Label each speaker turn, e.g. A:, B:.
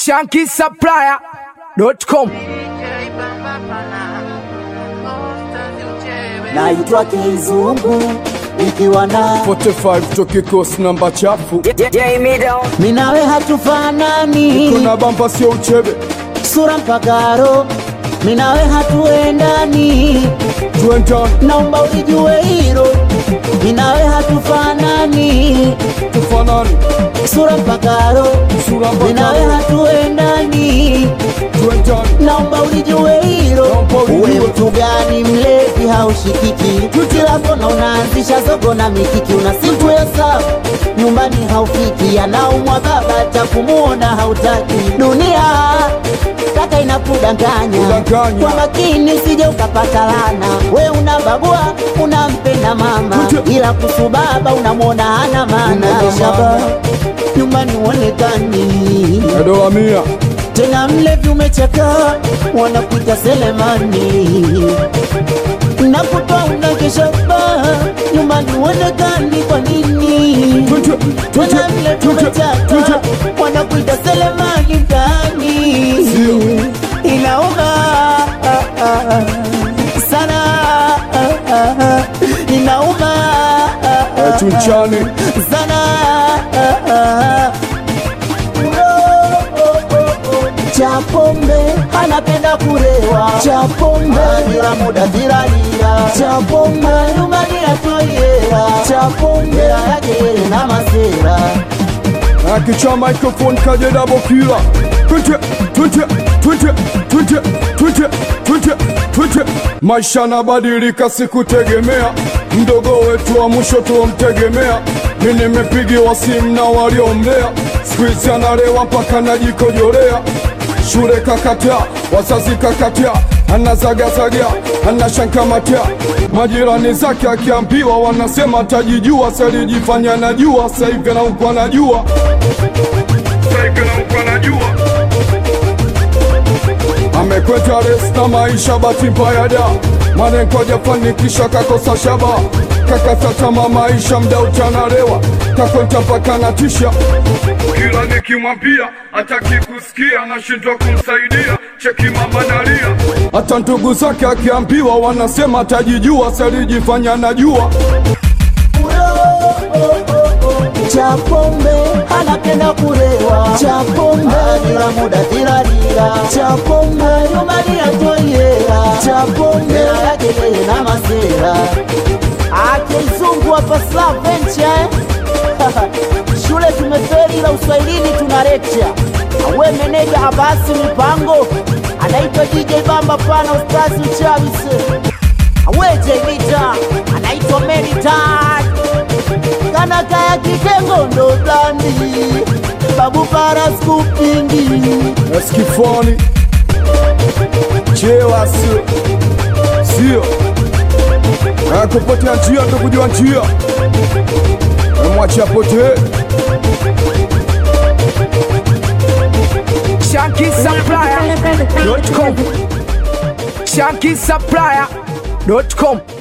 A: shankisupplier.com
B: naitwa Kizungu ikiwa na
C: 45 toki kosi namba chafu
B: minawe hatufanani,
C: kuna bamba sio uchebe
B: sura mpagaro minawe hatuendani,
C: tuendane
B: naomba ulijue hilo, minawe hatufanani,
C: tufanane
B: sura mpagaro
C: sura
B: minawe
C: mpaka
B: hatuendani,
C: tuendane
B: naomba ulijue hilo.
C: Naomba ulijue.
B: Uwe mtu gani mlevi haushikiki, kila kona unaanzisha zogo na mikiki, una siku ya saa nyumbani haufiki, anaumwa baba cha kumuona hautaki. Dunia kaka inakudanganya
C: Kudanganya.
B: kwa makini, usije ukapata lana. We unabagua unampenda mama,
C: Kuja.
B: ila kusu baba unamwona hana maana.
C: Hana
B: Shaba
C: maana.
B: nyumbani uonekani
C: dola mia
B: tena mlevi umechaka, wanakuita Selemani na kutoa unakesha baa nyumbani uonekani. Kwa nini
C: Tuje, tuje,
B: tena mlevi
C: tuje,
B: umechaka,
C: tuje.
B: wanakuita Selemani mtaani?
C: Sio.
B: Inauma ah, ah, ah, sana ah, ah, ah, inauma ah, ah,
C: Eh, tunchane
B: sana ah, ah. Chapombe anapenda kurewa, Chapombe bila muda tiralira, Chapombe nyumbani atoyera, Chapombe yake na masera
C: akicha microphone kaje dabo kila twite twite twite twite twite twite twite maisha nabadilika sikutegemea mdogo wetu wa mwisho tuomtegemea mi nimepigiwa simu na waliomlea skuizi analewa mpaka najikojolea shule kakatia wazazi kakatia anazagazaga anashankamatia majirani zake akiambiwa wanasema tajijua salijifanya najua saivi naukwa najua saivi naukwa najua amekweta res na maisha bahati mbaya da malengo hajafanikisha kakosa shaba kakasatama maisha mda uchanalewa kakwenta mpaka natisha kila nikimwambia hataki kusikia nashindwa kumsaidia cheki mama nalia hata ndugu zake akiambiwa wanasema atajijua salijifanya najua
B: Chapombe anapenda kurewa, Chapombe bila muda tiralira, Chapombe nyumbani atoyera, Chapombe yake yeye na masera akizungu hapa saa venture eh? shule tumeferi ila uswahilini tuna lecture awe meneja abasi mipango anaitwa DJ Bamba pana ustazi uchawise awe Jemita anaitwa Meritan kana kaya kitengo ndo blandi babu para skupingi
C: eskifoni chewa sio sio akupotea njia ndokujua njia emwacha potee
A: shankisupplier.com shankisupplier.com